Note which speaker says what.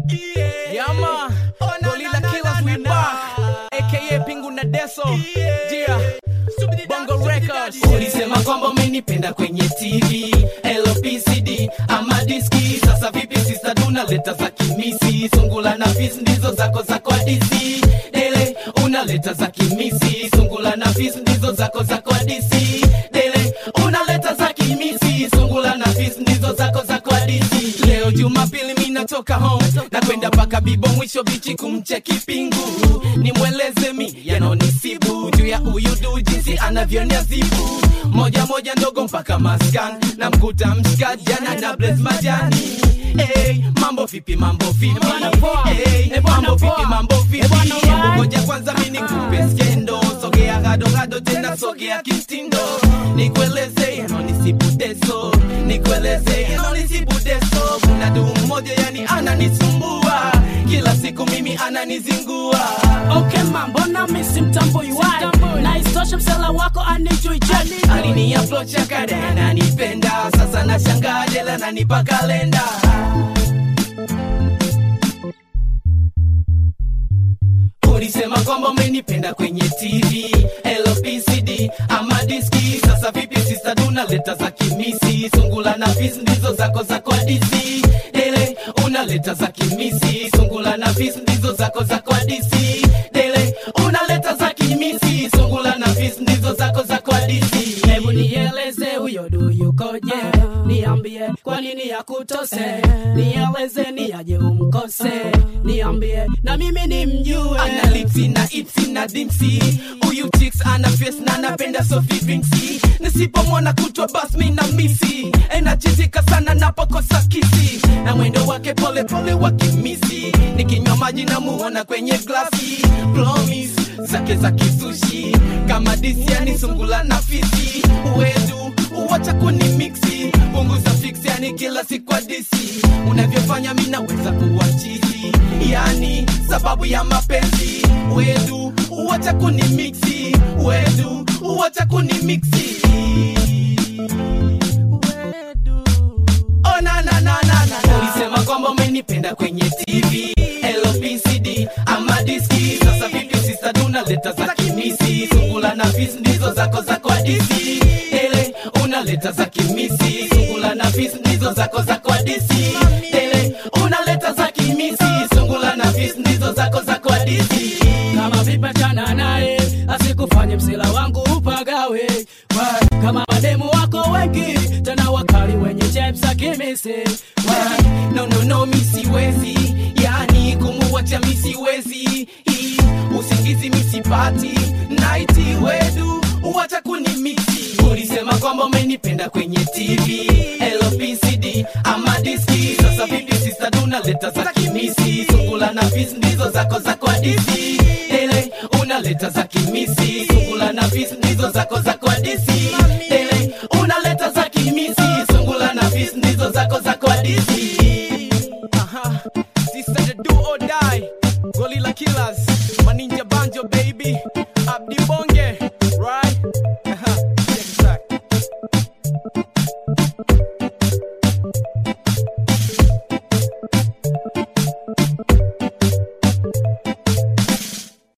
Speaker 1: Yeah, man. Gorilla Killers, we back. AKA Pingu na Deso. Yeah. Bongo Records.
Speaker 2: ulisema kwamba umenipenda kwenye tv lpcd ama diski sasa vipi sista duna leta za kimisi sungula na fis ndizo zako za kwa dc dele unaleta za kimisi sungula na fis ndizo zako za kwa dc dele unaleta za kimisi sungula na fis ndizo zako za kwa dc leo jumapili mi natoka home na kwenda mpaka bibo mwisho bichi kumcheki pingu nimweleze mi yanonisibu juu ya uyudu jinsi anavyoniazibu moja moja ndogo mpaka maskan na mkuta mshikajana na bles majani Hey, mambo vipi mambo vipi hey, mambo vipi mambo vipi Hebu ngoja kwanza mi nikupe skendo sogea gado gado tena sogea kitindo nikueleze yanonisibudeso nikueleze yanonisibudeso kuna duu mmoja yani ananisumbua kila siku mimi ananizingua
Speaker 3: Okay man, mbona misi mtambui wai na isitoshe msela wako anijui jani
Speaker 2: alinia flochakade ananipenda sasa nashangaa jela nanipa kalenda ulisema kwamba umenipenda kwenye tv lpcd ama diski sasa vipi sista duna leta za kimisi sungula na fis ndizo zako za kwa dc dele unaleta za kimisi sungula na fis ndizo zako za kwa dc dele unaleta za kimisi sungula na fis ndizo zako za kwa dc
Speaker 3: hebu nieleze huyo du yukoje niambie kwa nini yakutose nieleze ni aje umkose niambie na mimi nimjue
Speaker 2: ana lipsi na ipsi na dimsi huyu chicks ana face na anapenda sofi vinksi nisipomwona kutwa bas mi na misi enachizika sana napokosa kisi na mwendo wake pole pole wa kimisi nikinywa maji na muona kwenye glasi promis zake za kisushi kama disiani sungula na fisi uwedu uwacha kuni miksi punguza fiksi yani kila siku adisi unavyofanya mi naweza kuwa chizi yani sababu ya mapenzi wedu uwacha kuni miksi wedu uwacha kuni miksi Oh, na, na, na, na, na, na. ulisema kwamba umenipenda kwenye tv lpcd ama diski sasa vipi sista duna leta za kimisi sungula na fis ndizo zako za kwa dc ele unaleta za kimisi sungula na fis ndizo zako za kwa dc ele unaleta za kimisi sungula na fis ndizo zako za kwa dc
Speaker 3: kama vipachana naye asikufanye msila wangu upagawe Wa- kama mademu wako wengi tena wakali wenye chepsa kimisi Wa-
Speaker 2: no no no mi siwezi yani kumuwacha mi siwezi Hii, usingizi mi sipati naiti wedu uwacha kuni miksi ulisema kwamba umenipenda kwenye tv lpcd ama diski sasa vipi sista dunaleta za kimisi sungula na fis ndizo zako za kwa dc ele unaleta za kimisi sungula na fis ndizo zako za kwa dc ele unaleta za kimisi sungula na fis ndizo zako za kwa dc
Speaker 1: Uh-huh. Sister the do or die. Gorilla Killers.